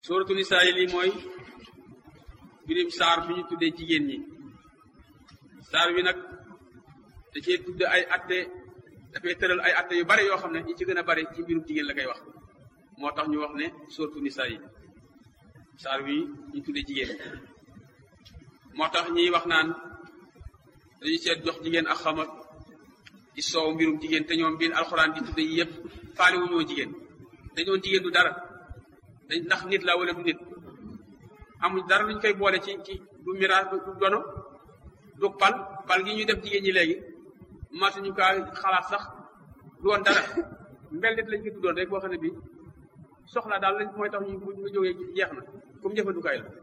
suuratu nisaa yi lii mooy birim saar bi ñu tuddee jigéen ñi saar wi nag da cee tudde ay atte dafay tëral ay atte yu bari yoo xam ne yi ci gën a bari ci mbirum jigéen la koy wax moo tax ñu wax ne suuratu nisaa yi saar wi ñu tuddee jigéen moo tax ñiy wax naan dañu seet jox jigéen ak xamat di soow mbirum jigéen te ñoom biir alxuraan di tudde yi yëpp faale wu ñoo jigéen dañoon jigéen du dara dañ ndax nit la wala du nit amuñ dara luñ koy boole ci ci du miraas du dono du pal pal gi ñuy def jigéen ñi léegi masuñu kaa xalaat sax du woon dara mbel nit lañ ko tuddoon rek boo xam ne bi soxla daal lañ mooy tax ñu ñu jógee jeex na comme jëfandukaay la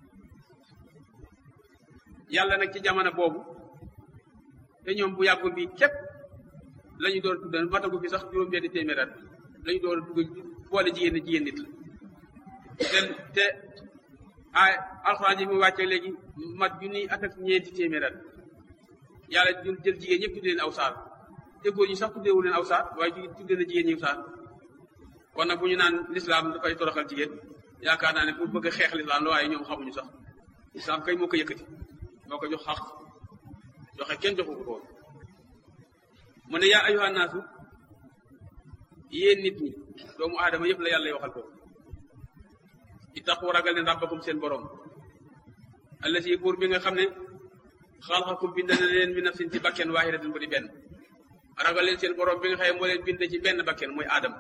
yàlla nag ci jamono boobu te ñoom bu yàggul bi képp la ñu doon tuddan matagu fi sax juróom benn téeméer at la ñu doon dugg boole jigéen ne jigéen nit la te te ay alxuraan ji mu wàccee léegi mat junni at ak ñeenti téeméer at yàlla jël jël jigéen ñëpp tudde leen aw saar te góor ñi sax tuddeewu leen aw saar waaye tudde na jigéen ñi aw saar kon nag bu ñu naan lislaam dafay toroxal jigéen yaakaar naa ne pour bëgg a xeex lislaam la waaye ñoom xamuñu sax lislaam kay moo ko yëkkati moo ko jox xaq joxe kenn joxu ko woon mu ne yaa ayyuhan naasu yéen nit ñi doomu aadama yëpp la yàlla waxal ko ittaqu ragal leen rabbakum seen borom allasi buur bi nga xam ne xalaqakum bind na leen min nafsin ci bakken waahidatin bu di benn ragal leen seen borom bi nga xam ne moo leen bind ci benn bakken mooy aadama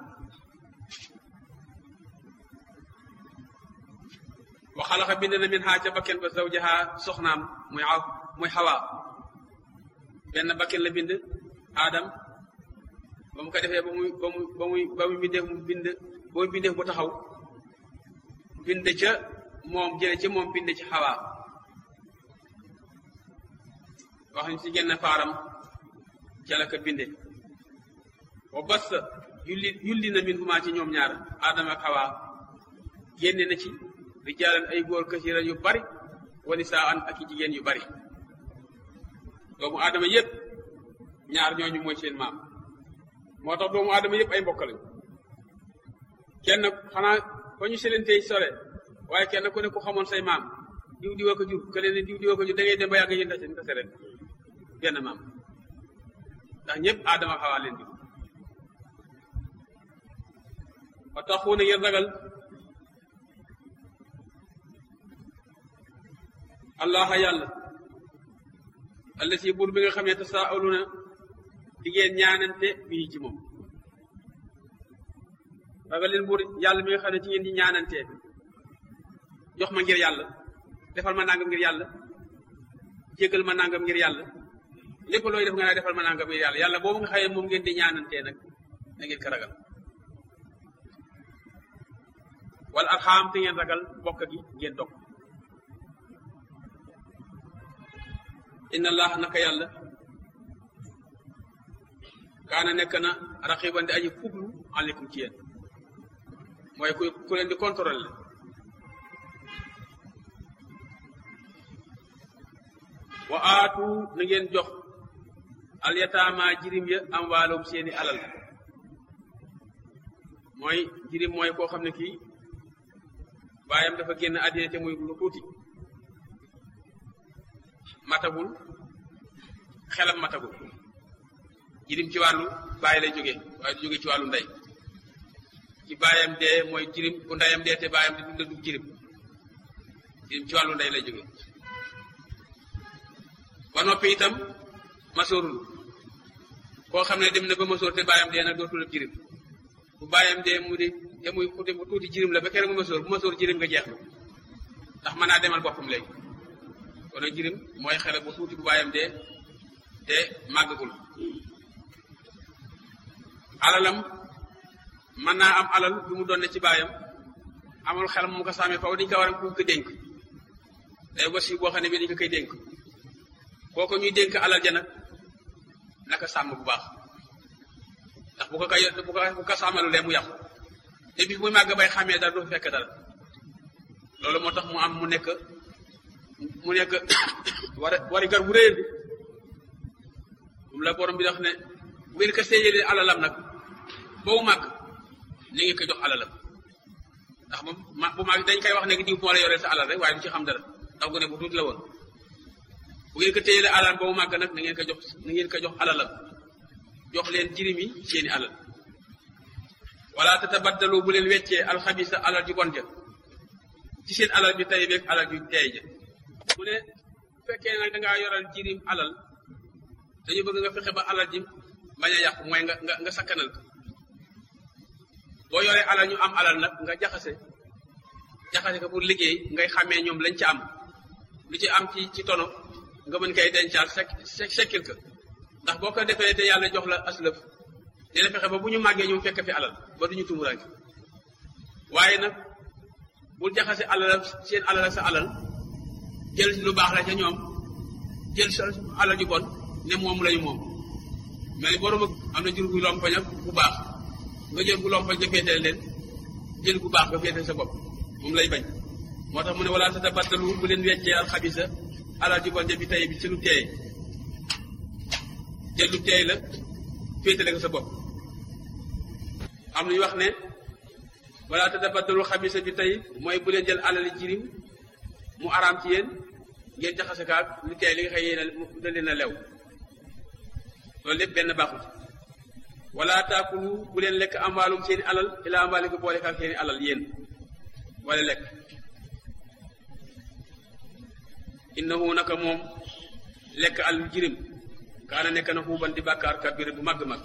wa xalaqa bind na min xaa ca bakken ba zawjaha soxnaam muy aw muy xawaa benn bakken la bind aadam ba mu ko defee ba muy ba muy ba muy ba muy bindeef mu bind ba muy bindeef bu taxaw bind ca moom jële ca moom bind ci xawaa wax ñu ci genn faaram ca la ko binde wa bas yulli yulli na min huma ci ñoom ñaar aadama ak xawaa génne na ci rijaalan ay góor kasira yu bari wa nisaan ak i jigéen yu bari doomu aadama yépp ñaar ñooñu mooy seen maam moo tax doomu aadama yépp ay mbokk lañu kenn xanaa fa ñu selentey sore waaye kenn ku ne ku xamoon say maam diw diwa ko jur ke leen diw diwa ko jur da ngay dem ba yàgg yéen tase tase ren benn maam ndax ñëpp aadama xawaa leen di wa taxuuna ngeen ragal allaha yàlla alla si buur bi nga xam ne tasaaluna di ngeen ñaanante bii ci moom ragal leen buur yàlla mi nga xam ne ci ngeen di ñaanante jox ma ngir yàlla defal ma nangam ngir yàlla jégal ma nangam ngir yàlla lépp looy def nga naa defal ma nangam ngir yàlla yàlla boobu nga xëyee moom ngeen di ñaanante nag na ngeen ko ragal wala arxaam te ngeen ragal bokk gi ngeen dog inna allah naka yàlla kaana nekk na raxiban di aji fuglu aleykum ci yéen mooy ku ku leen di contrôler wa aatu na ngeen jox alyataama jirim ya am waalum seeni alal mooy jirim mooy koo xam ne kii baayam dafa génn àddina te muy lu tuuti matagul xelam matagul jirim ci wàllu bàyyi lay jóge waaye du jóge ci wàllu ndey ci baayam dee mooy jirim ku ndeyam dee te baayam di dunda du jirim jirim ci wàllu ndey lay jóge ba noppi itam masoorul koo xam ne dem na ba masoor te baayam dee nag dootul ab jirim bu baayam dee mu di te muy te mu tuuti jirim la ba kere mu masoor bu masoor jirim nga jeex na ndax mën naa demal boppam léegi kon nag jirim mooy xale bu tuuti bu baayam dee te màggagul alalam mën naa am alal bu mu doon ne ci baayam amul xel mu ko sàmmee faw dañu ko war a ku ko dénk day wasi boo xam ne bi dañu ko koy dénk kooku ñuy dénk alal ja nag naka sàmm bu baax ndax bu ko kay bu ko bu ko sàmmalu lee mu yàqu te bis muy màgg bay xàmmee dara du fekk dara loolu moo tax mu am mu nekk mu nekk war wari gar bu réer bi moom la borom bi wax ne bu ngeen ko séyee alalam nag boobu màgg ni ngeen ko jox alalam ndax moom ma bu mag dañ koy wax ne diw moo la yoreel sa alal rek waaye du ci xam dara ndax gone bu tuuti la woon bu ngeen ko téyelee alal boobu màgg nag na ngeen ko jox na ngeen ko jox alalam jox leen jirim yi seeni alal wala tatabaddalu bu leen weccee alxabisa alal ju bon ja ci seen alal bi tey beeg alal ju teey ja mu ne bu fekkee nag dangaa yoral jirim alal dañu bëgg nga fexe ba alal ji bañ a yàqu mooy nga nga nga sakkanal ko boo yoree alal ñu am alal nag nga jaxase jaxase ko pour liggéey ngay xàmmee ñoom lañ ci am lu ci am ci ci tono nga mën koy dencaal sek sekkil ko ndax boo ko defee te yàlla jox la aslëf dina fexe ba bu ñu màggee ñu fekk fi alal ba duñu tumuraanke waaye nag bul jaxase alal seen alal sa alal jël lu baax la ca ñoom jël sa alal ju bon ne moom lañu moom mais borom am na jur gu lompañ ak bu baax nga jël gu lompañ nga féeteel leen jël gu baax nga féeteel sa bopp moom lay bañ moo tax mu ne wala tatabaddalu bu leen weccee alxabisa alal ju bon ja bi tey bi ci lu teey jël lu teey la féetale ko sa bopp am nañu wax ne wala tatabaddalu xabisa bi tey mooy bu leen jël alali jirim mu araam ci yéen ngeen jaxase kaag lu teey li nga xëy yéen da leen a lew loolu lépp benn baaxut wala taakulu bu leen lekk amwaalum seeni alal ila amwaali ko boole kaag seeni alal yéen wala lekk innahu naka moom lekk alal jirim kaana nekk na xuuban di bàkkaar kabir bu màgg-màgg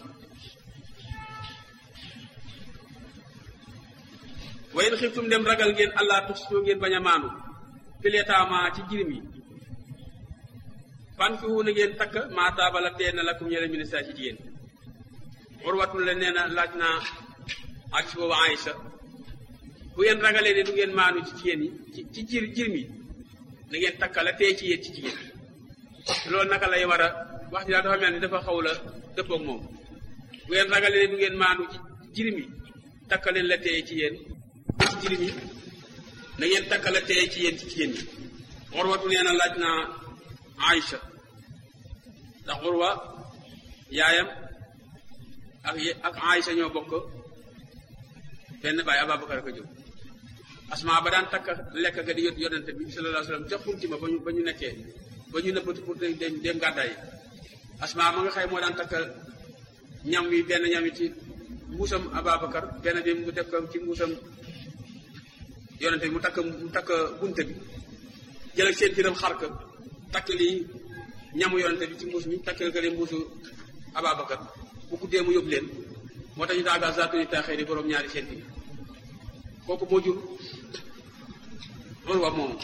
wayen xiftum dem ragal ngeen allah tuxsitoo ngeen bañ a maanu fileetaama ci jirim yi fan fi wu na ngeen takk maa taabala tee na lakum ñele ministère ci jigéen urwatul la nee na laaj naa ak si boobu Aïcha bu ngeen ragalee ne du ngeen maanu ci jigéen yi ci ci jir jirim yi na ngeen takka la tee ci yéen ci jigéen loolu naka lay war a wax ji daal dafa mel ni dafa xaw la dëppoog moom bu ngeen ragalee ne du ngeen maanu ci jirim yi takka leen la tee ci yéen ci jirim yi na ngeen takka la tee ci yéen ci jigéen yi urwatu nee na laaj naa Aïcha ndax urwa yaayam ak ak Aïcha ñoo bokk benn baay Ababacar ko jóg asma ba daan takk lekk ga di yot yonente bi sallallahu alayhi wasallam ca xunti ma ba ñu ba ñu nekkee ba ñu nëbbatu pour dem dem gàddaay asma ma nga xëy moo daan takk ñam wi benn ñam wi ci mbuusam Ababacar benn bi mu def ko ci mbuusam yonente bi mu takk mu takk bunte bi jël ak seen tiram xar ka takk lii ñamu yonente bi ci mbuus mi takk ko leen mbuusu Ababacar bu guddee mu yóbbu leen moo tax ñu daaga zaatuni taaxee di borom ñaari seen bi kooku moo jur loolu wa moomu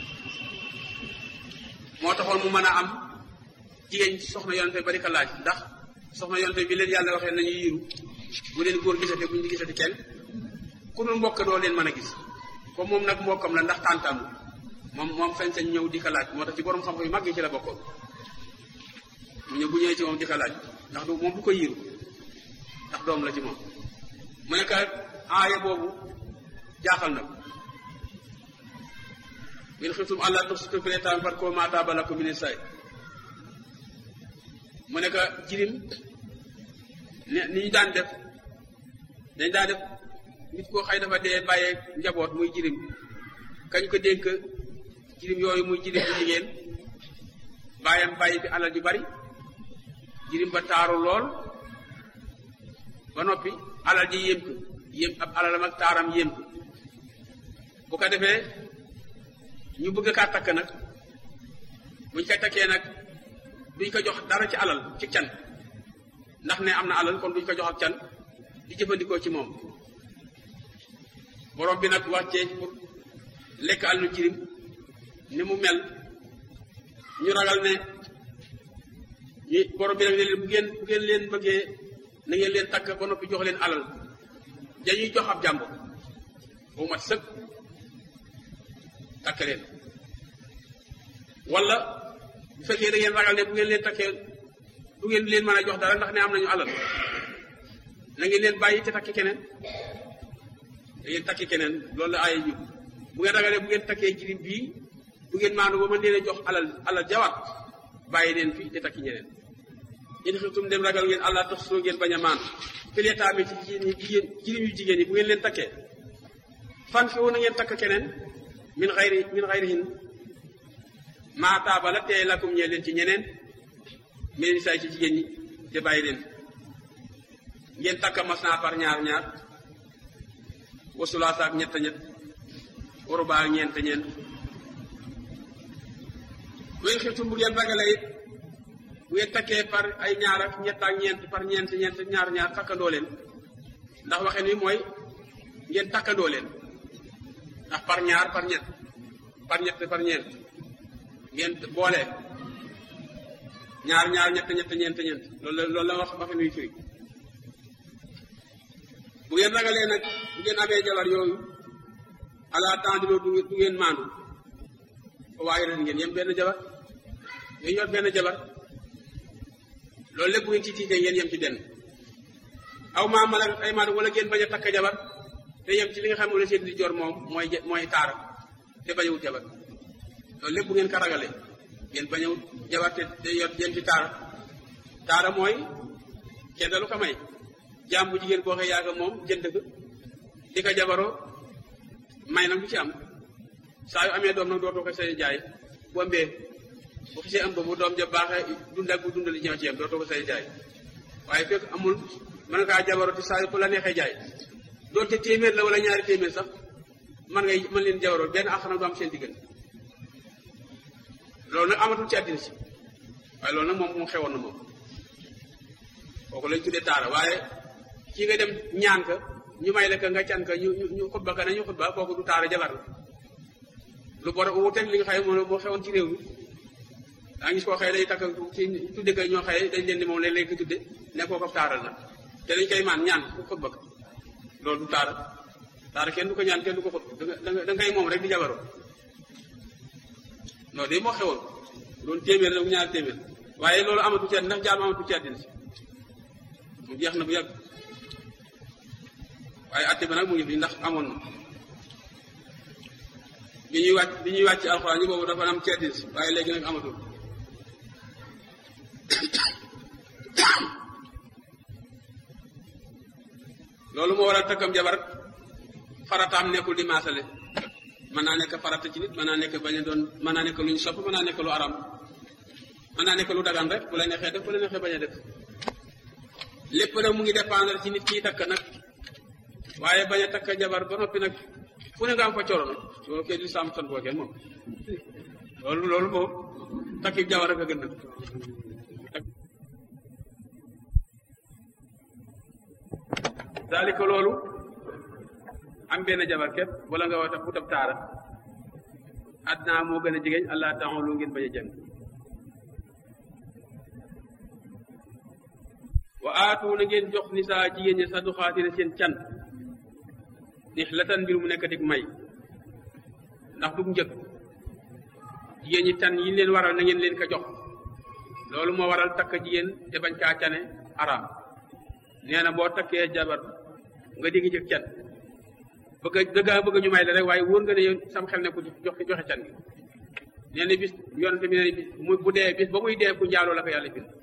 moo taxoon mu mën a am jigéen soxna yonente bari ka laaj ndax soxna yonente bi leen yàlla waxee nañu yiru bu leen góor gisate bu ñu gisati kenn ku dul mbokk doo leen mën a gis comme moom nag mbokkam la ndax tàntam moom moom sañ-sañ ñëw di ko laaj moo tax ci borom xam-xam yu mag yi ci la bokkoon mu ñëw bu ñëwee ci moom di ko laaj ndax du moom du ko yiru ndax doom la ci moom mu nekk aaya boobu jaaxal na ko in xiftum allah tuksitu fil yataama fankihu maa taaba lakum mina nisaa mu nekk jirim ne ni ñu daan def dañ daan def nit koo xëy dafa dee bàyyee njaboot muy jirim kañ ko dénk jirim yooyu muy jirim bu jigéen bàyyam bàyyi fi alal ju bari jirim ba taaru lool ba noppi alal ji yéem ko yéem ab alalam ak taaram yéem ko bu ko defee ñu bëgg kaa takk nag buñ ko takkee nag duñ ko jox dara ci alal ci can ndax ne am na alal kon duñ ko jox ak can di jëfandikoo ci moom borom bi nag wàccee pour lekk alalu jirim ni mu mel ñu ragal ne ñu borom bi nag ne leen bu ngeen bu ngeen leen bëggee na ngeen leen takk ba noppi jox leen alal dañuy jox ab jàmbur bu mat sëkk takk leen wala bu fekkee da ngeen ragal ne bu ngeen leen takkee du ngeen leen mën a jox dara ndax ne am nañu alal na ngeen leen bàyyi te takki keneen da ngeen takki keneen loolu la aaya ñu bu ngeen ragalee bu ngeen takkee jirim bii du ngeen maanu ba mën leen a jox alal alal jawaat bàyyi leen fii te takki ñeneen in xiftum dem ragal ngeen allah tax soo ngeen bañ a maan fileetaame ci jigéen ñi jigéen jirim yu jigéen yi bu ngeen leen takkee fan fi na ngeen takk keneen min xayri min xayrihin maa taaba la tey lakum ñee leen ci ñeneen mel ni say ci jigéen ñi te bàyyi leen ngeen takk mas naa par ñaar ñaar wasulaasa ak ñett ñett waruba ak ñeent ñeent wéen xiftum bu ngeen ragale it bu ngeen takkee par ay ñaar ak ñett ak ñeent par ñeent ñeent ñaar ñaar takkandoo leen ndax waxen wi mooy ngeen takkandoo leen ndax par ñaar par ñett par ñett par ñeent ngeen boole ñaar ñaar ñett ñett ñeent ñeent loolu la loolu la wax waxen wi firi bu ngeen ragalee nag bu ngeen amee jabar yooyu ala temps di du du ngeen maandu waaye ren ngeen yem benn jabar ngeen yor benn jabar loolu lépp bu ngeen ci tiitee ngeen yem ci benn aw maa mala ay maandu wala ngeen bañ a takk jabar te yem ci li nga xam ne la seen di jor moom mooy mooy taara te bañ a wut jabar loolu lépp bu ngeen ko ragalee ngeen bañ a wut jabar te te yor yem ci taara taara mooy kenn dalu ko may jaam bu jigéen boo xee yaaga moom jënd ko di ko jabaroo may nag du ci am saa yu amee doom nag dootoo ko say jaay bu ëmbee bu xisee ëmb bu doom ja baaxee dund ak bu dundali ñëw ci yam dootoo ko say jaay waaye fekk amul mën nga kaa jabaroo te saa yu ko la neexee jaay doonte téeméer la wala ñaari téeméer sax man ngay mën leen jabaroo benn àq nag du am seen diggante loolu nag amatul ci àddina si waaye loolu nag moom mu xewoon na moom kooku lañ tuddee taara waaye kii nga dem ñaan ka ñu may la ka nga can ka ñu ñu xutba ka nañu xutba kooku du taara jabar la lu bor wuteeg li nga xëy moo moo xewoon ci réew mi daa gis koo xëy day takk ci tudde ka ñoo xëy dañ leen di moom leen lañ ko tudde ne koo ko taaral na te dañ koy maan ñaan ku xutba ka loolu du taara taara kenn du ko ñaan kenn du ko xut da nga da ngay moom rek di jabaroo non de moo xewoon loolu téeméer la ñaar téeméer waaye loolu amatu ci ndax jaam amatu ci àddina si mu jeex na bu yàgg waaye atte ba nag mu ngi fi ndax amoon na bi ñuy wàcc bi ñuy wàcc alxuraan yi boobu dafa am ci àddina si waaye léegi nag amatul loolu moo waral takkam jabar farataam nekkul di maasale mën naa nekk farata ci nit mën naa nekk bañ a doon mën naa nekk lu ñu sopp mën naa nekk lu aram mën naa nekk lu dagan rek bu la neexee def bu la neexee bañ a def lépp nag mu ngi dépendre ci nit kii takk nag waaye bañ a takk jabar ba noppi nag fu ne nga am fa coro nag loolu kay di sàmm sant boo kenn moom loolu loolu moom takki jabar rek a gën nag daalika loolu am benn jabar képp wala nga wata futab taara adnaa moo gën a jigéen allah taala lu ngeen bañ a jàng wa aatu na ngeen jox nisaa jigéen ñi saduxaatina seen can nix latan mbir mu nekk dig may ndax du njëkk jigéen ñi tan yi leen waral na ngeen leen ko jox loolu moo waral takk jigéen te bañ kaa cane araam nee na boo takkee jabar nga digg ci can bëgg dëggaa bëgg ñu may la rek waaye wóor nga ne yow sam xel ne ku jox joxe can gi nee na bis yonente bi nee na bis mu bu dee bis ba muy dee ku njaaloo la ko yàlla bind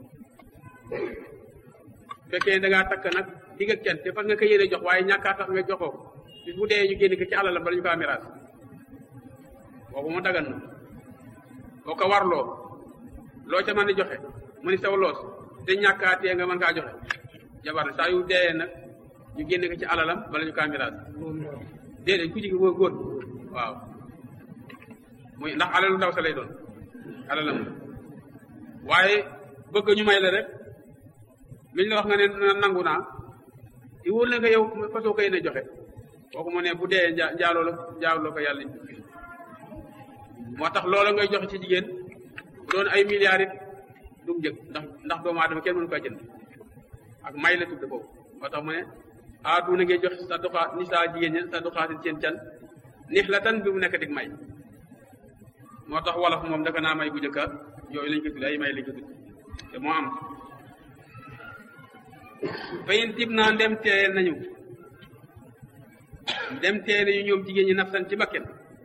fekkee da ngaa takk nag digg ak can te fas nga ko yéene jox waaye ñàkkaa tax nga joxoo bis bu dee ñu génn ko ci alalam bala ñu ko amiraas kooku mu dagan na boo ko warloo loo ca mën a joxe mu ni saw loos te ñàkkaatee nga mën kaa joxe jabar saa yu dee nag ñu génne ko ci alalam bala ñu kaa miraas déedéet ku jigi boo góor waaw muy ndax alalu ndaw sa lay doon alalam waaye bëgg ñu may la rek luñ la wax nga ne nangu naa di wóor la nga yow fasoo koy ne joxe kooku mu ne bu dee njaaloo la njaaloo ko yàlla moo tax loola ngay joxe ci jigéen bu doon ay milliards it du njëg ndax ndax doomu aadama kenn mënu ko jënd ak may la tudd boobu moo tax mu ne aatu na ngay jox sa duxaa ni saa jigéen ñi sa duxaatin seen can nix la tan bi mu nekk dig may moo tax wolof moom dafa naa may bu njëkka yooyu lañ ko tudd ay may lañ ko tudd te moo am fayin tib naa ndem teeyel nañu dem teeyel nañu ñoom jigéen ñi nafsan ci bakken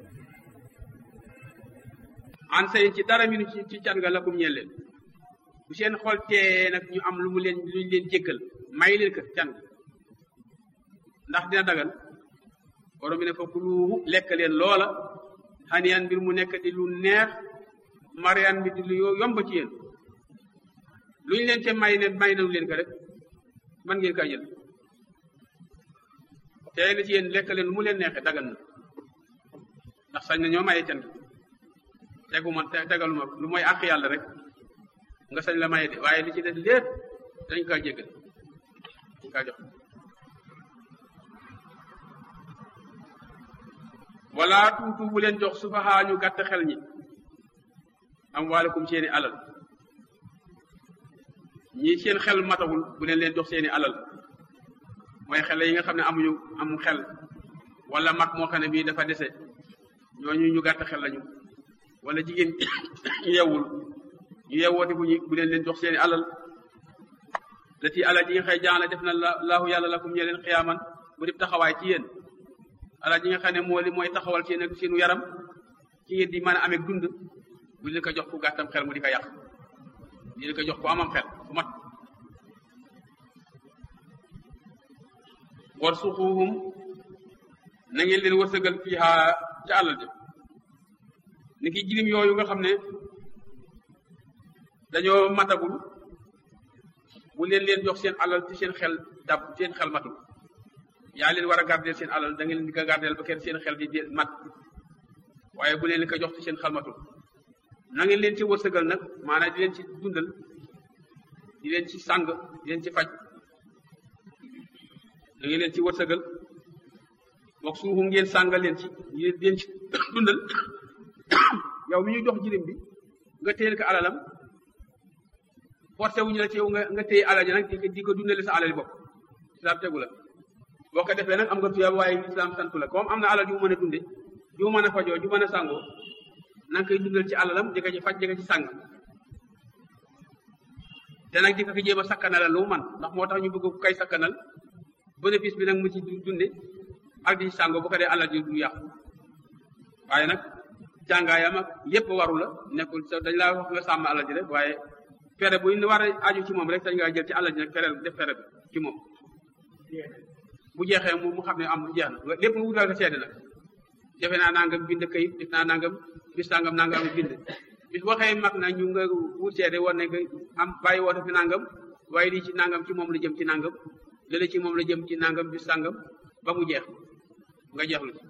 an sayin ci dara minu ci ci can nga lakum ñeel leen bu seen xol teeyee nag ñu am lu mu leen luñ leen jéggal may leen ko can ndax dina dagal borom bi ne fa kuluuhu lekk leen loola xaniyaan mbir mu nekk di lu neex mariyaan bi di lu yomb ci yéen lu ñu leen te may ne may nañu leen ko rek man ngeen kaa jël tey na ci yéen lekk leen lu mu leen neexee dagan na ndax sañ na ñoo maye can tegu ma tegalu ma lu mooy àq yàlla rek nga sañ la maye de waaye li ci des lépp dañ kaa jéggal dañ kaa jox wala tuutu bu leen jox sufahaa ñu gàtt xel ñi am waalakum seeni alal ñi seen xel matawul bu leen leen jox seeni alal mooy xel yi nga xam ne amuñu amu xel wala mag moo xam ne bii dafa dese ñooñu ñu gàtt xel lañu wala jigéen ñu yewwul ñu yewwooti bu ñu bu leen leen jox seeni alal la ti alal ji nga xëy jaana def na la laahu yàlla lakum ñe leen xiyaaman bu def taxawaay ci yéen alal ji nga xam ne moo li mooy taxawal seen ak seenu yaram ci ngeen di mën a amee dund bu leen ko jox ku gàttam xel mu di ko yàq di leen ko jox ku amam xel ku mat war suxuhum na ngeen leen wërsëgal fiiha ca alal ja ni ki jirim yooyu nga xam ne dañoo matagul bu leen leen jox seen alal ci seen xel dab seen xel matul yaa leen war a gardeel seen alal da ngeen leen di ko gardeel ba kenn seen xel di mat waaye bu leen li ko jox ci seen xel matul na ngeen leen ci wërsëgal nag maanaam di leen ci dundal di leen ci sàng di leen ci faj da ngeen leen ci wërsëgal wax suuxu ngeen sàngal leen ci di leen ci dundal yow mi ñu jox jirim bi nga téyel ko alalam forcé wuñu la ci yow nga nga téye alal ji nag di ko dundale sa alal bopp islam tegu la boo ko defee nag am nga tuyaab waaye islam santu la comme am na alal ju mën a dunde ju mën a fajoo ju mën a sàngoo na nga koy dundal ci alalam di ko ci faj di ko ci sàng te nag di ko ko jéem a sakkanalal lu mu man ndax moo tax ñu bëgg kay sakkanal bénéfice bi nag mu ci dunde ak di ci sàngoo bu ko dee alal ji du yàqu waaye nag jàngaayam ak yépp waru la nekkul sa dañ laa wax nga sàmm alal ji rek waaye fere bu ñu war a aju ci moom rek dañ ngaa jël ci alal ji nag fere def fere bi ci moom bu jeexee mu mu xam ne am jeex na lépp nga wutal ko seede nag defe naa nangam bind kayit def naa nangam bis nangam nangam bind bis waxee mag na ñu nga wut seede woon ne am bàyyi woote fi nangam waaye lii ci nangam ci moom la jëm ci nangam lële ci moom la jëm ci nangam bis sangam ba mu jeex nga jeexlu ci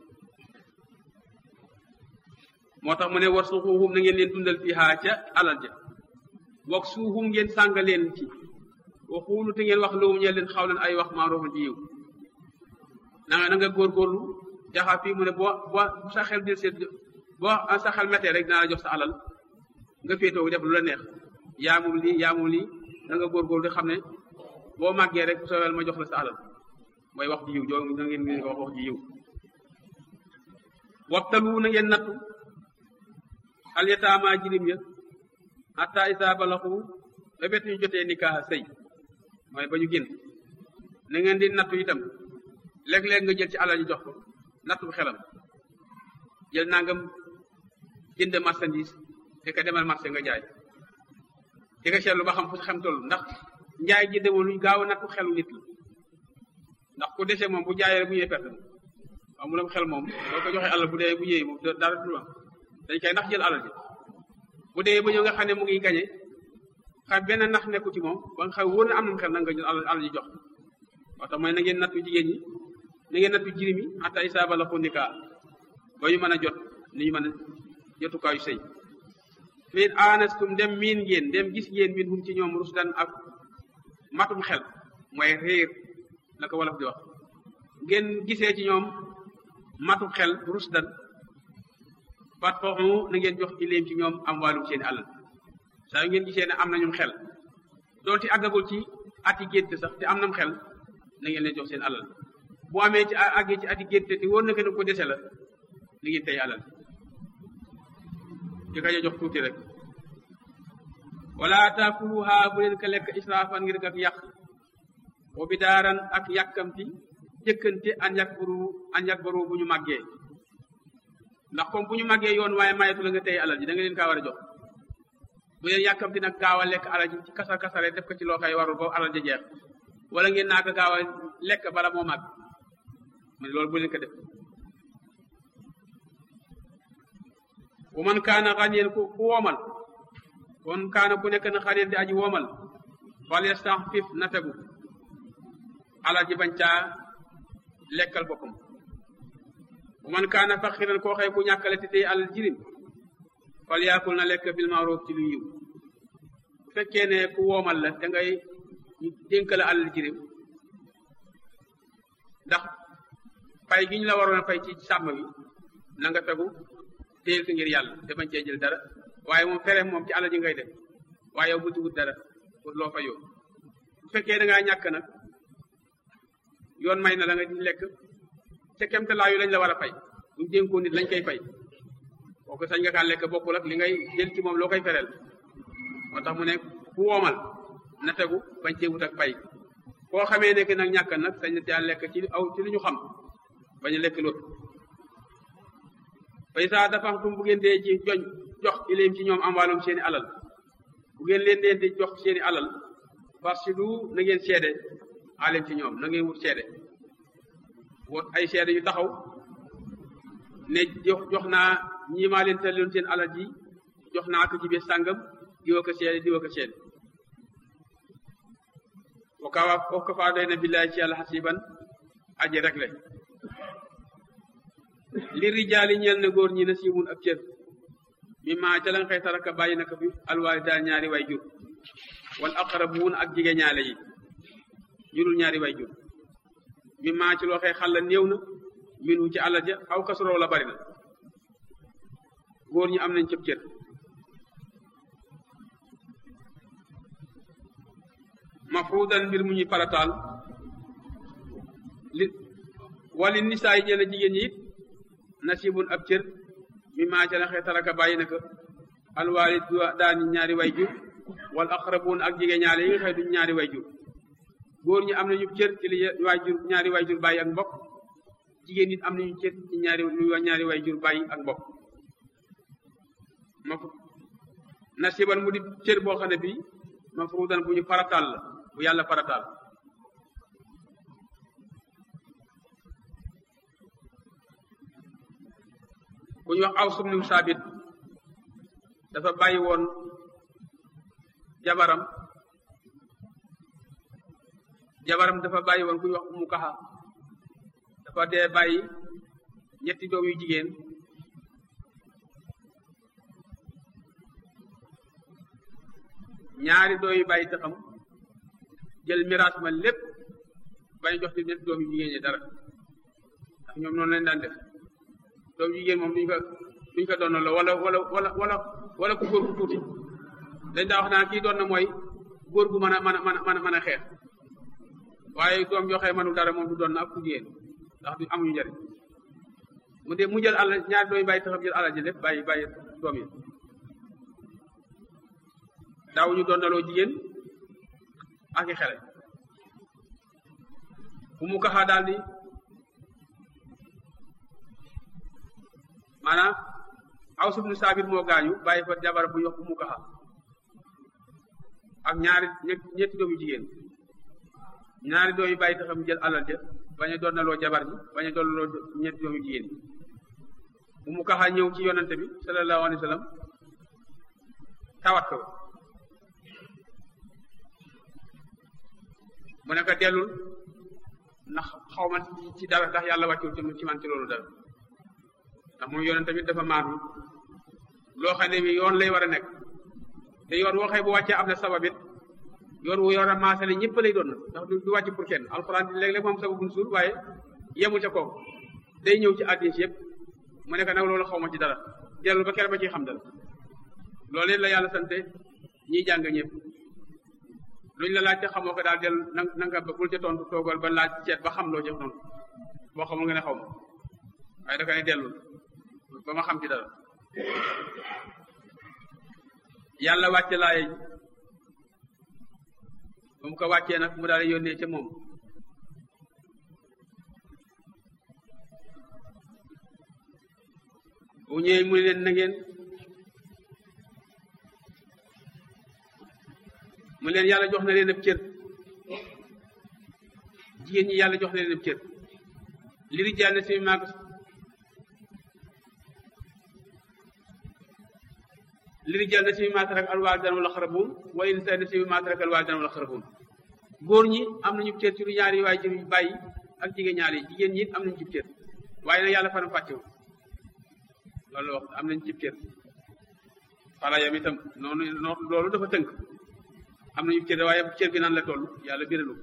moo tax mu ne war suuxuhum na ngeen leen dundal fii haa ca alal ja wax suuxum ngeen sànga leen ci waxuulu te ngeen wax lowum ñe leen xaw leen ay wax maaroofan ci yiw na nga na nga góorgóorlu jaxa fii mu ne boo boo bu sa xel del seet boo sa xel méttee rek dana la jox sa alal nga féetoo def lu la neex yaa moom lii yaa moom lii na nga góorgóorlu di xam ne boo màggee rek bu sowel ma jox la sa alal mooy wax ji yiw joo na ngeen ngeen ko wax wax ji yiw waxtalu na ngeen nattu al yataama jirim ya hatta isa balaxu ba bet ñu jotee nikaaha sëy mooy ba ñu génn na ngeen di nattu itam léeg-léeg nga jël ci alal ji jox ko nattu xelam jël nangam jënd marchandise di ko demal marché nga jaay di ko seetlu ba xam fu xam toll ndax njaay ji demoon luñ gaaw a nattu xelu nit la ndax ku dese moom bu jaayee bu ñëwee perte amulam xel moom boo ko joxee alal bu dee bu ñëwee moom dara du am dañ koy ndax jël alal ji bu dee ba ñëw nga xam ne mu ngi gañe xam benn nax nekku ci moom ba nga xam wóor na am na xel nag nga jël alal alal ji jox moo tax mooy na ngeen nattu jigéen ñi na ngeen nattu jirim yi hatta isaa balaxu nikaa ba ñu mën a jot ni ñu mën a jotukaayu sëy fiin aanastum dem miin ngeen dem gis ngeen min hum ci ñoom rusdan ak matum xel mooy réer la ko wolof di wax ngeen gisee ci ñoom matum xel rusdan fat fooxu na ngeen jox ileem ci ñoom am wàllum seen alal saa yu ngeen gisee ne am nañum xel doonte àggagul ci ati gént sax te am nam xel na ngeen leen jox seen alal bu amee ci àggee ci ati gént te wóor na ko ko dese la na ngeen tey alal di ka jox tuuti rek wala taakuluha bu leen ko lekk israafan ngir ak yàq wa bidaaran ak yàkkamti jëkkante an yakbaru an yakbaru bu ñu màggee ndax comme bu ñu màggee yoon waaye mayetu la nga tey alal ji da nga leen kaa war a jox bu leen yàkkamti nag gaaw a lekk alal ji ci kasar kasare def ko ci loo koy warul ba alal ja jeex wala ngeen naa ko gaaw a lekk bala moo màgg man loolu bu leen ko def bu man kaana xaniyen ku ku woomal kon kaana ku nekk na xaniyen di aji woomal fal yastaxfif na tegu alal ji bañ caa lekkal boppam bu man kaana faqiran koo xëy ku ñàkkale te tey alal jirim fal yaakul na lekk bil maaruf ci lu yiw bu fekkee ne ku woomal la da ngay dénk la alal jirim ndax fay gi ñu la waroon a fay ci sàmm bi na nga fegu téyel ko ngir yàlla te bañ cee jël dara waaye moom fere moom ci alal ji ngay def waaye yow buti wut dara pour loo fa yow bu fekkee da ngaa ñàkk nag yoon may na la nga di lekk ca kemtalaayu lañ la war a fay buñ dénkoo nit lañ koy fay kooku sañ nga kaa lekk bokkul ak li ngay jël ci moom loo koy fereel moo tax mu ne ku woomal na tegu bañ cee wut ak fay koo xamee nekk nag ñàkk nag sañ na caa lekk ci aw ci li ñu xam bañ a lekk loolu fay saa dafa tum bu ngeen dee ci joñ jox ileem ci ñoom am wàllum seeni alal bu ngeen leen dee di jox seeni alal parce que du na ngeen seede alem ci ñoom na ngeen wut seede wut ay seede yu taxaw ne jox jox naa ñii maa leen tëlloon seen alal ji jox naa ko ci biir sàngam diwa ko seede diwa ko seede wakawa foofu ko faa doy na billaay ci yàlla xasiban aji rek le li rijaali ñeel na góor ñi na siimun ak cër mi maa ca lan xëy taraka bàyyi na ko fi alwaali daal ñaari way jur wal aqrabuun ak jige ñaale yi jurul ñaari way jur mi maa ci loo xëy xalla néew na minu ci àll ja aw kasuroo la bari na góor ñi am nañ cëb cër mafruudan mbir mu ñuy farataal li wali nisaa yi ñeen a jigéen ñi it nasibun ab cër mi maa ca la xee taraka bàyyi na ko alwaalid daani ñaari way jur wal aqrabuun ak jigéen ñaale yi nga xëy duñ ñaari way jur góor ñi am nañu cër ci li waay jur ñaari way jur bàyyi ak mbokk jigéen nit am nañu cër ci ñaari lu ñaari way jur bàyyi ak mbokk ma nasiban mu di cër boo xam ne bii mafruudan bu ñu farataal la bu yàlla farataal ku ñu wax aw sumniw saabit dafa bàyyi woon jabaram jabaram dafa bàyyi woon ku ñu wax umu kaxa dafa dee bàyyi ñetti doom yu jigéen ñaari doom yu bàyyi taxam jël miraas ma lépp bañ jox ci ñetti doom yu jigéen ñi dara ndax ñoom noonu lañ daan def doom yu jigéen moom duñ ko duñ ko doon la wala wala wala wala wala ku góor ku tuuti dañ daa wax naan kii doon na mooy góor gu mën a mën a mën a mën a xeex waaye doom yoo xëy mënul dara moom du doon na ak ku jigéen ndax du amuñu njëriñ mu de mu jël alal ñaari doom yi bàyyi taxam jël alal ji lépp bàyyi bàyyi doom yi daawuñu doon naloo jigéen ak i xele bu mu kaxaa daal di maanaam aw subnu saabit moo gaañu bàyyi fa jabar bu yox bu mu kaxa ak ñaari ñetti doom yu jigéen ñaari doom yi bàyyi taxam jël alal ja bañ a doon naloo jabar ji bañ a doon naloo ñetti doom yu jigéen bu mu kaxa ñëw ci yonante bi sallallahu alayhi wa sallam tawat ko mu ne ko dellul ndax xaw ma ci dara ndax yàlla wàccul ci man ci loolu dara ndax moom yoon tamit dafa maanu loo xam ne bi yoon lay war a nekk te yoon woo xëy bu wàccee am na sababit yoon wu yor a maasale ñëpp lay doon ndax du wàcc pour kenn alxuraan léeg-léeg moom sababun suur waaye yemul ca kooku day ñëw ci addis yëpp mu nekk nag loolu xaw ma ci dara dellu ba kere ba ciy xam dara loolu leen la yàlla sante ñiy jàng ñëpp luñ la laaj te xamoo ko daal dellu na na nga bul ca tontu toogal ba laaj seet ba xam loo ca tontu boo xamul nga ne xaw ma waaye da ka ne dellul ba ma xam ci dara yàlla wàcce laaye ji ba mu ko wàccee nag mu daal di yónnee ca moom bu ñëwee mu leen na ngeen mu leen yàlla jox na leen ab cër jigéen ñi yàlla jox na leen ab cër li rijaal na si maag li rijal na si mi maatarak al waalidan wala xarabun wa in sa na si mi maatarak al waalidan wala xarabun góor ñi am nañu cër ci lu ñaari waay jur yu bàyyi ak jigéen ñaari jigéen ñi am nañu cib cër waaye nag yàlla faram fàccewu loolu wax am nañu cib cër fala yam itam noonu noonu loolu dafa tënk am nañu cër waaye cër bi nan la toll yàlla biralu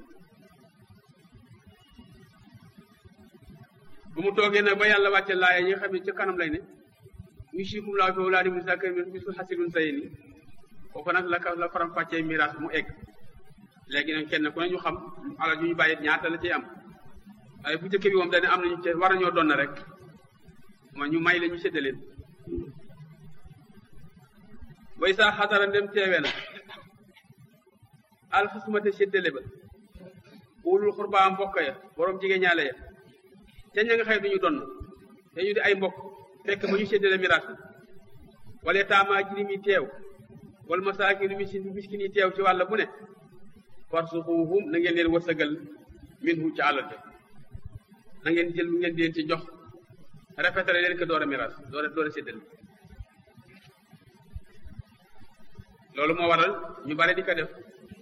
bu mu toogee nag ba yàlla wàcce laaya ñi nga xam ne ca kanam lay ne yusikum laahu fi awlaadikum zakariya mislu hasilun sayni foofu nag la la faram fàccee miraas mu egg léegi nag kenn ku ne ñu xam alal yu ñu bàyyi ñaata la ciy am waaye bu njëkk bi moom dañ am nañu cër war nañoo doon rek ma ñu may la ñu séddaleen way saa xadara ndem teewee na alxasmate séddale ba ulul xurbaa mbokk ya borom jigéen ñaale ya te ña nga xëy duñu donn te ñu di ay mbokk fekk ba ñu séddale miraas bi wala taamaa jirim yi teew wala masaakin miskin yi teew ci wàll bu ne farsuquhum na ngeen leen wërsëgal minhu ci alal ja na ngeen jël lu ngeen di leen ci jox rafetale leen ko door a miraas door a door a séddale loolu moo waral ñu bari di ko def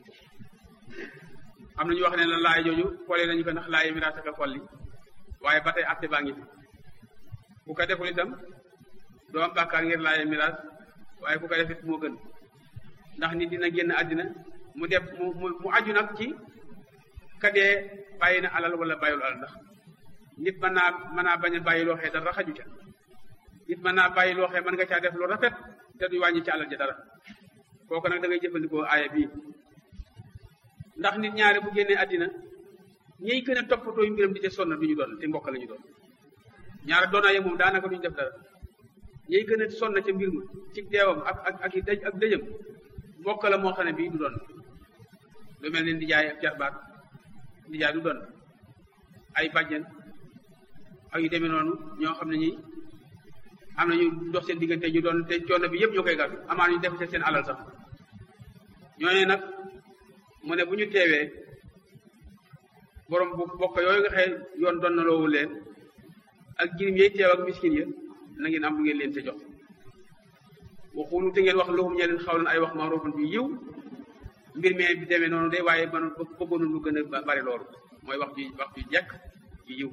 am na ñu wax ne la laay jooju xoolee nañu ko ndax laay miraas ak a xolli waaye ba tey atte baa ngi fi ku ko deful itam doo am bàkkaar ngir laay miraas waaye ku ko def it moo gën ndax nit dina génn àddina mu def mu mu mu aju nag ci kadee bàyyi na alal wala bàyyul alal ndax nit mën naa mën naa bañ a bàyyi loo xee dara xaju ca nit mën naa bàyyi loo xee mën nga caa def lu rafet te du wàññi ci alal ja dara kooku nag da ngay jëfandikoo aaya bii ndax nit ñaare bu génnee àddina ñiy gën a toppatoo yu mbiram di ca sonn duñu doon te mbokk la ñu doon ñaare doonaaye moom daanaka duñu def dara ñiy gën a sonn ca mbir ma ci deewam ak ak ak dëj ak dëjëm mbokk la moo xam ne bii du doon lu mel ne ndijaay ak jarbaat ndijaay du doon ay bàjjen ak yu demee noonu ñoo xam ne ñi am na ñu dox seen diggante ñu doon te coono bi yëpp ñoo koy gàddu amaan ñu def ci seen alal sax ñooñu nag mu ne bu ñu teewee borom bu bokk yooyu nga xëy yoon doon na loowu leen ak jirim yey teew ak miskin ya na ngeen am lu ngeen leen te jox waxulu te ngeen wax loxum ñe leen xaw leen ay wax maarufan bi yiw mbir mee bi demee noonu de waaye man bëggoon lu gën a bari loolu mooy wax ju wax ju jekk ju yiw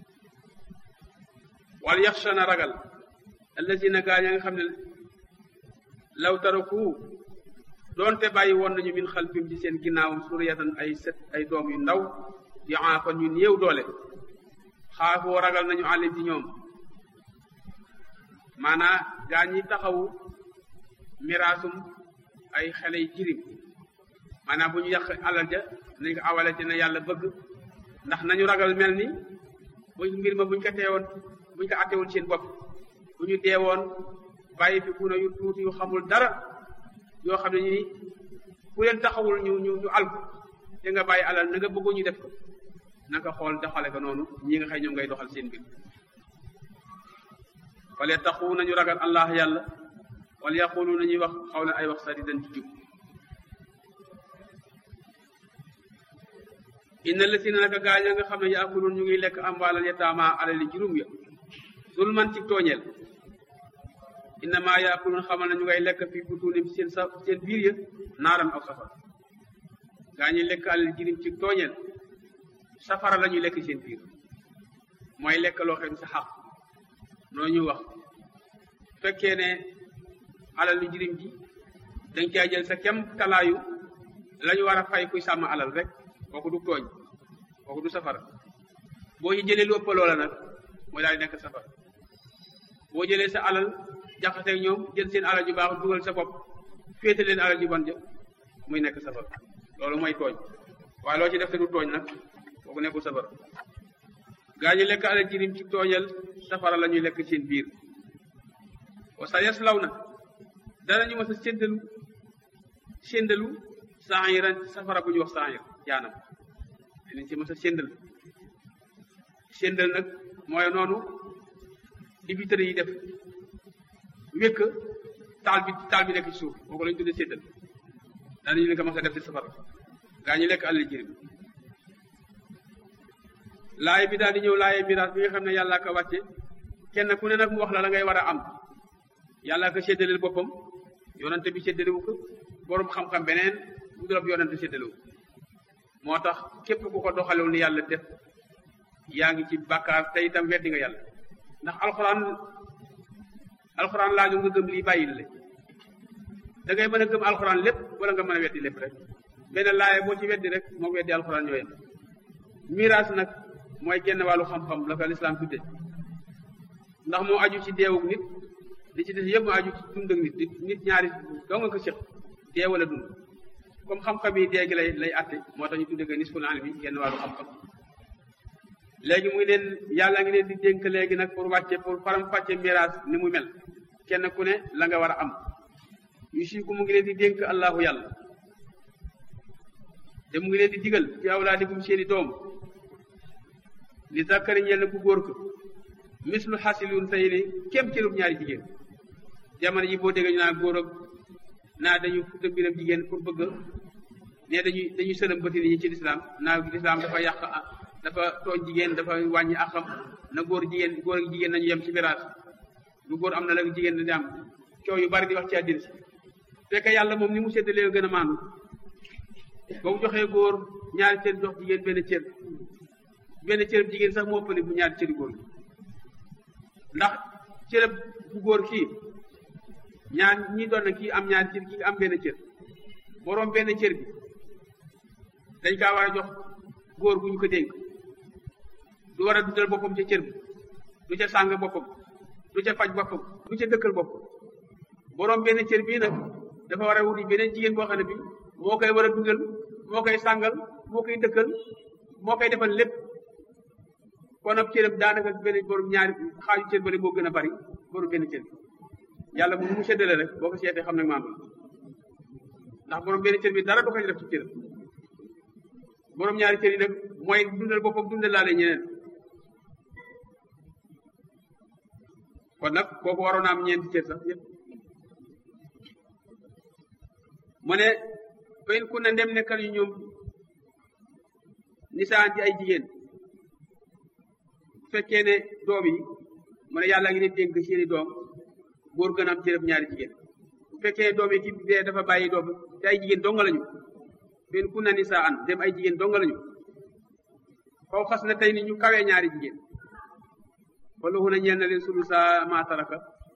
wal yaxsha na ragal allazina gaa ña nga xam ne law taraku doonte bàyyi woon nañu min xalfim ci seen ginnaawam suriyatan ay set ay doom yu ndaw di aafan ñu néew doole xaafoo ragal nañu àllim ci ñoom maanaa gaa ñi taxawu miraasum ay xale yu jirim maanaam bu ñu yàq alal ja nañ ko awale ci na yàlla bëgg ndax nañu ragal mel ni bu mbir ma buñ ko teewoon buñ ko attewul seen bopp bu ñu deewoon bàyyi fi kuna yu tuuti yu xamul dara yoo xam ne ñu ni ku leen taxawul ñu ñu ñu alku te nga bàyyi alal na nga bëggoon ñu def ko na nga xool doxale ko noonu ñi nga xëy ñoom ngay doxal seen mbir wala taxu nañu ragal allah yàlla wala yaqulu nañuy wax xaw leen ay wax sadidan ci jub inna lasina naka gaaña nga xam ne yaakuluun ñu ngi lekk amwaalal yataama alali juróom ya zulman ci tooñeel innama yaakuluun xamal na ñu ngay lekk fi butuunim seen sa seen biir ya naaram aw safara gaañi lekk alal jirim ci tooñeel safara la ñuy lekk seen biir mooy lekk loo xam sa xaq noo ñu wax fekkee ne alal lu jirim ji dañ caa jël sa kem talaayu la ñu war a fay kuy sàmm alal rek kooku du tooñ kooku du safara boo ci jëlee lu ëpp loola nag mooy daal di nekk safara boo jëlee sa alal jaxaseeg ñoom jël seen alal ju baax dugal sa bopp féete leen alal ju bon ja muy nekk safara loolu mooy tooñ waaye loo ci def te du tooñ nag kooku nekkul safara gaa ñi lekk alal jirim ci tooñal safara la ñuy lekk seen biir wa sa yaslaw na danañu mas a séddalu séndalu saayiran safara bu ñuy wax saayir jaanam dinañ ci mas a séndal séndal nag mooy noonu dibitëri yi def wékk taal bi taal bi nekk ci suuf kooku lañu tuddee séddal daanañu leen ko mas a def ci safara gaa ñi lekk alal jirim laay bi daal di ñëw laaye miraas bi nga xam ne yàllaa ko wàcce kenn ku ne nag mu wax la la ngay war a am yàllaa ko séddaleel boppam yonante bi séddalewu ko borom xam-xam beneen bu dul ab yonante séddalewu moo tax képp ku ko doxalewul ni yàlla def yaa ngi ci bàkkaar te itam weddi nga yàlla ndax alxuraan alxuraan laaju nga gëm lii bàyyil le da ngay mën a gëm alxuraan lépp wala nga mën a weddi lépp rek benn laaye boo ci weddi rek moo weddi alxuraan ñooyam miraas nag mooy genn wàllu xam-xam la ko lislaam tudde ndax moo aju ci deewug nit li ci des yëpp moo aju ci dund ak nit nit ñaari doo nga ko séq dee wala dund comme xam-xam yi dee gi lay lay atte moo tax ñu tudde ko nisful ilmi genn wàllu xam-xam léegi muy leen yàlla ngi leen di dénk léegi nag pour wàcce pour faram fàcce miraas ni mu mel kenn ku ne la nga war a am yu si ku mu ngi leen di dénk allahu yàlla te mu ngi leen di digal ci awlaadikum seeni doom li zakkari ñeel na ku góor ko mislu xasilun say ni kem cërub ñaari jigéen jamono ji boo déggee ñu naa góor ak naa dañu futa mbiram jigéen pour bëgg ne dañuy dañuy sëlëm bëti nit ñi ci lislaam naa lislaam dafa yàq dafa tooñ jigéen dafa wàññi àqam na góor jigéen góor ak jigéen nañu yem ci miraas lu góor am na la jigéen dañu am coow yu bari di wax ci àddina si fekk yàlla moom ni mu séddalee gën a maandu ba mu joxee góor ñaari cër jox jigéen benn cër benn cër jigéen sax moo ëppale bu ñaari cëri góor ndax cërëb bu góor kii ñaar ñi doon na kii am ñaari cër kii am benn cër boroom benn cër bi dañ kaa war a jox góor gu ñu ko dénk du war a dundal boppam ca cër bi du ca sàng boppam du ca faj boppam du ca dëkkal boppam boroom benn cër bii nag dafa war a wuti beneen jigéen boo xam ne bi moo koy war a dundal moo koy sàngal moo koy dëkkal moo koy defal lépp kon ab cërëm daanaka benn borom ñaari xaaju cër bale moo gën a bari borom benn cër yàlla mu mu séddale rek boo ko seetee xam nag maam ndax borom benn cër bi dara du ko def ci cër borom ñaari cër yi nag mooy dundal boppam dundal laale ñeneen kon nag kooku waroon am ñeenti cër sax yëpp mu ne fayin ku ne ndem nekkal yu ñoom nisaan ci ay jigéen bu fekkee ne doom yi mu ne yàlla ngi leen dénk seeni doom góor gën a am cërëb ñaari jigéen bu fekkee ne doom yi ki dee dafa bàyyi doom te ay jigéen donga lañu fayin ku ne nisaan dem ay jigéen donga lañu faw xas na tey ni ñu kawee ñaari jigéen wala hu na ñeel na leen sulu sa maataraka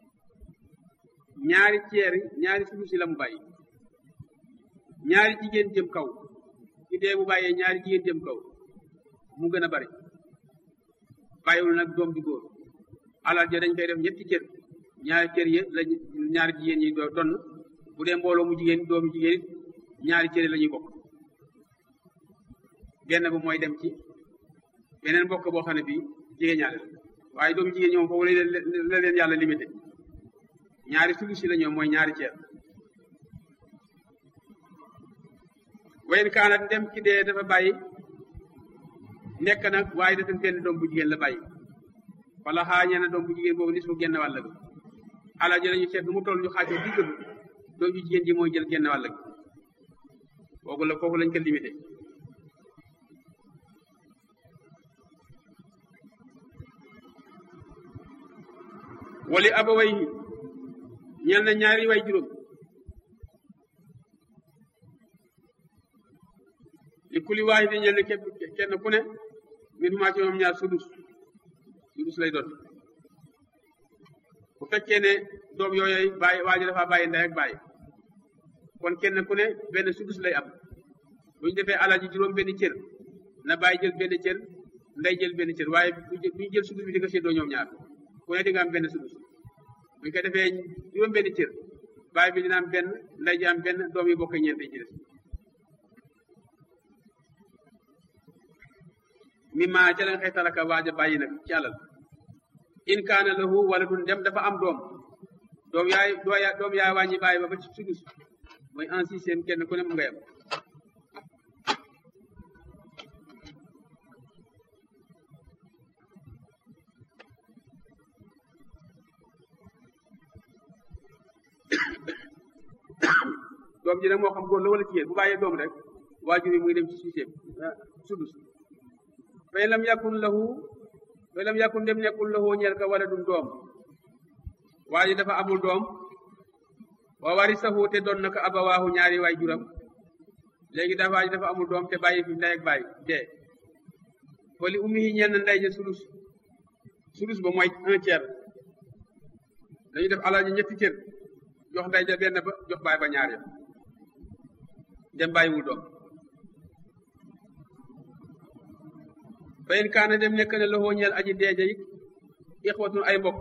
ñaari ceeri ñaari sulu si la mu bàyyi ñaari jigéen jëm kaw ci dee bu bàyyee ñaari jigéen jëm kaw mu gën a bari bàyyiwul nag doom di góor alal ja dañ koy def ñetti cër ñaari cër yi la ñaari jigéen ñi doo donn bu dee mbooloo mu jigéen doomu jigéen ñaari cër la ñuy bokk benn bu mooy dem ci beneen bokk boo xam ne bii jigéen ñaare la waaye doomu jigéen ñoom foofu la leen yàlla limité ñaari sulusi la ñoom mooy ñaari ceer wayen kaanat dem ci dee dafa bàyyi nekk nag waaye dafa benn doom bu jigéen la bàyyi wala xaañee na doom bu jigéen boobu nis mu genn wàll gi alal ji lañu seet nu mu toll ñu xaajoo digg bi doom ju jigéen ji mooy jël genn wàll gi kooku la kooku lañ ko limité wali abaway ñeel na ñaari way juróom li kuli waaye di ñeel ne képp kenn ku ne min huma ci moom ñaar sudus sudus lay doon bu fekkee ne doom yooyu bàyyi waa ji dafa bàyyi ndey ak bàyyi kon kenn ku ne benn sudus lay am bu ñu defee alal ji juróom benn cër na bàyyi jël benn cër ndey jël benn cër waaye bu ñu jël sudus bi di ko séddoo ñoom ñaar ku ne di nga am benn sudus bu ñu ko defee juróom benn cër bàyyi bi dina am benn ndey ji am benn doom yi bokk ñeent ci des mi ma ca leen xëy talaka waaja bàyyi nag ci alal in kaana lahu wala dun dem dafa am doom doom yaay doom yaay wàññi bàyyi ba ba ci sudus mooy un sixième kenn ku ne mu ngay am doom ji nag moo xam góor la wala jigéen bu bàyyee doom rek waajur yi muy dem ci sixième sudus fay lam yakun lahu fay lam yakun dem nekkul lahu ñeel ka wala dun doom waa ji dafa amul doom wa warisahu te doon na ko abawaahu ñaari waay juram léegi dafa dafa amul doom te bàyyi fi ndey ak bàyyi dee fa li ummi yi ñenn ndey ja sulus sulus ba mooy un tiers dañu def alal ji ñetti cër jox ndey ja benn ba jox baay ba ñaar ya dem bàyyiwul doom fayin kaana dem nekk ne loxoo ñeel aji deeja yi ixwatun ay mbokk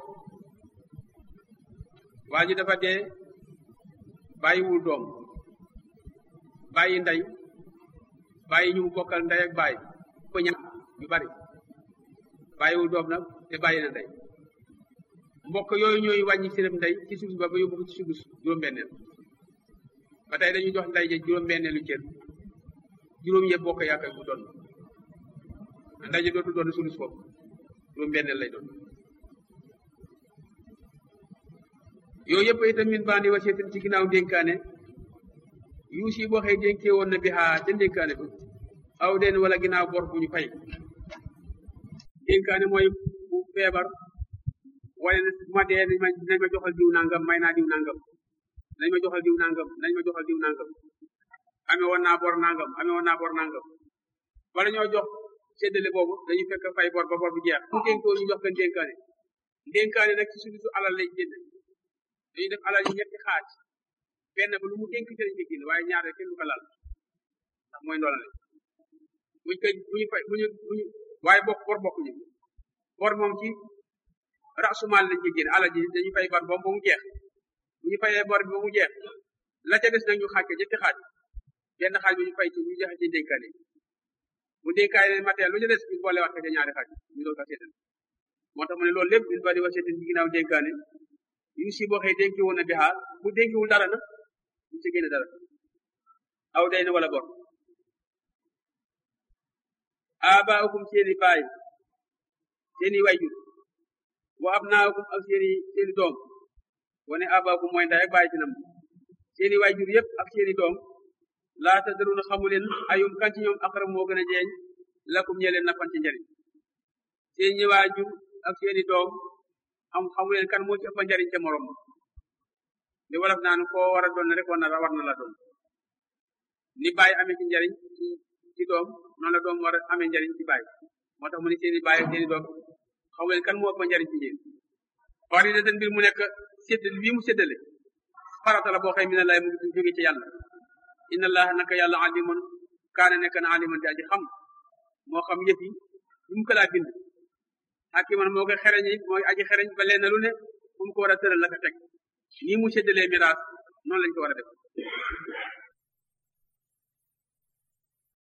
waa ji dafa dee bàyyiwul doom bàyyi ndey bàyyi ñu mu bokkal ndey ak bàyyi ko ña ñu bari bàyyiwul doom nag te bàyyi na ndey mbokk yooyu ñooy wàññi sërëm ndey ci suuf ba ba yóbbu ko ci suuf juróom-benneel ba tey dañuy jox ndey ja juróom-benneelu cër juróom yëpp bokk yaakaar bu doon ndey ja dootu doon sulus foofu juróom-benneel lay doon yooyu yëpp itam min bandi wasiyatin ci ginnaaw dénkaane yu si boo xëy dénkee woon na bi xaa ca dénkaane ba aw den wala ginnaaw bor bu ñu fay dénkaane mooy bu feebar wala ne bu ma dee nañ ma nañ ma joxal diw nangam may naa diw nangam nañ ma joxal diw nangam nañ ma joxal diw nangam amee woon naa bor nangam amee woon naa bor nangam wala ñoo jox séddale boobu dañuy fekk fay bor ba bor bu jeex ku dénkoo ñu jox leen dénkaane dénkaane nag ci suñu su alal lay génn dañuy def alal yi ñetti xaaj benn ba lu mu dénk ci lañ ko génn waaye ñaar kenn du ko laal ndax mooy ndoolale buñ koy bu ñu fay bu ñu bu ñu waaye bokk bor bokkuñu bor moom ci rasumaal lañ ko génn alal ji dañuy fay bor ba mu jeex bu ñu fayee bor bi ba mu jeex la ca des nag ñu xaaj ko ñetti xaaj benn xaaj bi ñu fay ci ñu joxe ci dénkaane bu dénkaane matériel lu ca des ñu boole wax ko ca ñaari xaaj ñu doon ko seetal moo tax mu ne loolu lépp ñu bari wa seetal ci ginnaaw dénkaane yu si boo xëy dénki woon na bi xaar bu dénkiwul dara na ñu ci génne dara aw day na wala bor abaakum seeni baay seeni wayjur wa abnaakum ak seeni seeni doom wane abaakum mooy nday ak baay ci nam seeni wayjur yëpp ak seeni doom laa tadruna xamu leen ayum kan ci ñoom aqrab moo gën a jeeñ lakum ñe leen nafan ci njariñ seeni waajur ak seeni doom am xamu leen kan moo ci ëpp njariñ ca morom li wolof naan koo war a doon rek war na war na la doon ni baay amee ci njariñ ci ci doom noonu la doom war a amee njariñ ci baay moo tax mu ne seeni baay ak seeni doom xamu leen kan moo ëpp njariñ ci yéen wax di den mbir mu nekk séddale bii mu séddale farata la boo xëy mi ne lay mu ngi jóge ci yàlla inna allaha naka yàlla alimun kaane nekk na aliman di aji xam moo xam yëf yi lu mu ko laa bind hakiman moo koy xereñ yi mooy aji xereñ ba leen lu ne fu mu ko war a tëral la ko teg nii mu séddalee miraas noonu lañ ko war a def